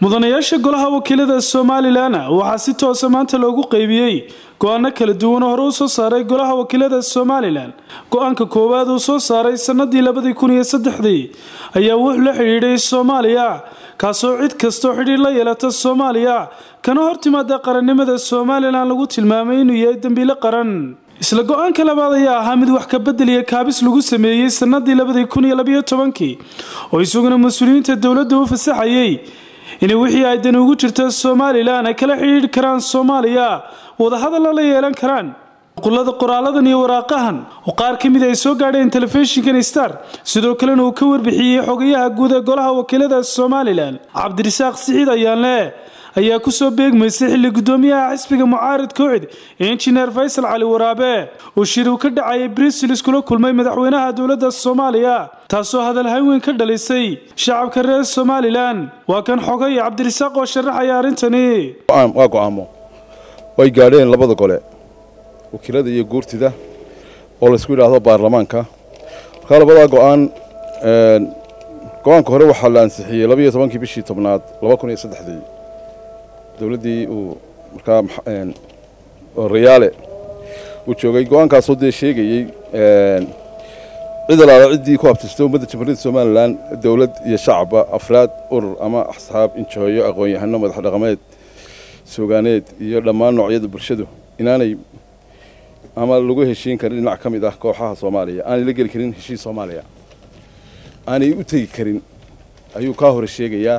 mudanayaasha golaha wakiilada somalilan waxaa si toosa maanta loogu qeybiyey go-aano kala duwan hore u soo saaray golaha wakiilada somalilan go-aanka koowaad uu soo saaray sanadii labadii kun iyo saddexdii ayaa wuxuu la xidhiidhay soomaaliya kaasoo cid kastoo xidhiir la yeelata soomaaliya kana hortimaada qarannimada somalilan lagu tilmaamay inuu yahay dembiile qaran isla go-aanka labaad ayaa ahaa mid wax ka bedel iyo kaabis lagu sameeyey sanadii labadii kun iyo labayo tobankii oo isaguna mas-uuliyiinta dowladda u fasaxayey inay wixii ay dani ugu jirta somalilan ay kala xidhiidhi karaan soomaaliya wadahadalla la yeelan karaan qulada qoraaladan iyo waraaqahan oo qaar ka mid ay soo gaadheen telefishinkan star sidoo kalena uu ka warbixiyey xogayaha guud ee golaha wakiilada somalilan cabdirasaaq siciid ayaanle ayaa kusoo beegmaysay xilli guddoomiyaha xisbiga mucaarid kooxid injineer faysal cali waraabe oo shir uu ka dhacayay bruselis kula kulmay madaxweynaha dowladda soomaaliya taasoo hadal haweyn ka dhalisay shacabka reer somalilan waa kan xogay cabdirasaaq oo sharaxaya arrintani waa go-aamo way gaadheen labada gole wakiilada iyo guurtida oo laysku yidhaahdo baarlamaanka markaa labadaa go-aan go-aanka hore waxaa la ansixiyey labayo tobankii bishii tobnaad laba kun iyo saddexdii dowladdii uu markaa rayaale uu joogay go-aankaasoo dee sheegayey cid alaala ciddii ku abtirtay ummadda jamhuuriyadda somalilan dowlad iyo shacabba afraad urur ama asxaab injooyo aqoon-yahano madax dhaqameed sogaaneed iyo dhammaan noocyada bulshadu inaanay ama lagu heshiin karin dhinac ka mid ah kooxaha soomaaliya aanay la geli karin heshiis soomaaliya aanay u tegi karin ayuu kaa hore sheegayaa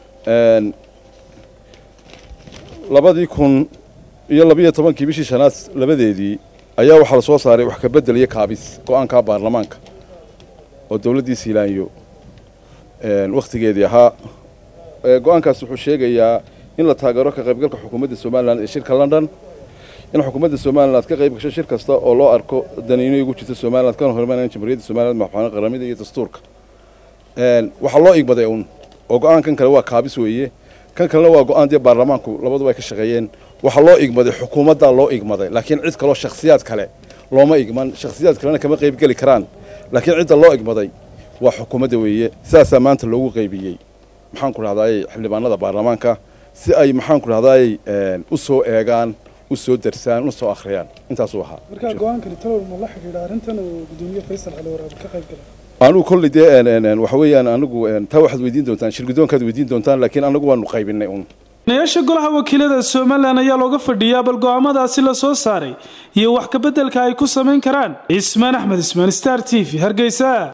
labadii kun iyo labiyo tobankii bishii shanaad labadeedii ayaa waxaa la soo saaray wax ka bedel iyo kaabis go-aanka baarlamaanka oo dowladdii siilaanyo wakhtigeedii ahaa go-aankaas wuxuu sheegayaa in la taageero ka qaybgalka xukuumadda somalilan ee shirka london in xukuumadda somalilan ka qayb gasho shir kasta oo loo arko daniino ugu jirta somalilan kana hormaynaya jamhuuriyadda somaliland madaxweyne qaramada iyo dastuurka waxaa loo igmaday uun oo go-aankan kale waa kaabis weeye kan kalena waa go-aan dee baarlamaanku labaduba ay ka shaqeeyeen waxaa loo igmaday xukuumaddaa loo igmaday laakiin cid kaloo shakhsiyaad kale looma igman shakhsiyaad kalena kama qayb geli karaan laakiin cidda loo igmaday waa xukuumadda weeye sidaasaa maanta loogu qaybiyey maxaan ku dhahdaayey xildhibaanada baarlamaanka si ay maxaan ku dhahdaayey u soo eegaan u soo darsaan u soo akhriyaan intaasuu ahaa markaa go-aankani talow ma la xidhiidha arrintan uu gudoomiye faysal cali waraabe ka qayb galay anugu kolley dee waxa weeyaan anigu taa waxaad weydiin doontaan shirgudoonkaad weydiin doontaan laakiin anagu waanu qaybinay un nayaasha golaha wakiilada somalilan ayaa looga fadhiyaa bal go-aamadaasi la soo saaray iyo wax ka beddelka ay ku samayn karaan cismaan axmed ismaan star t v hargeysa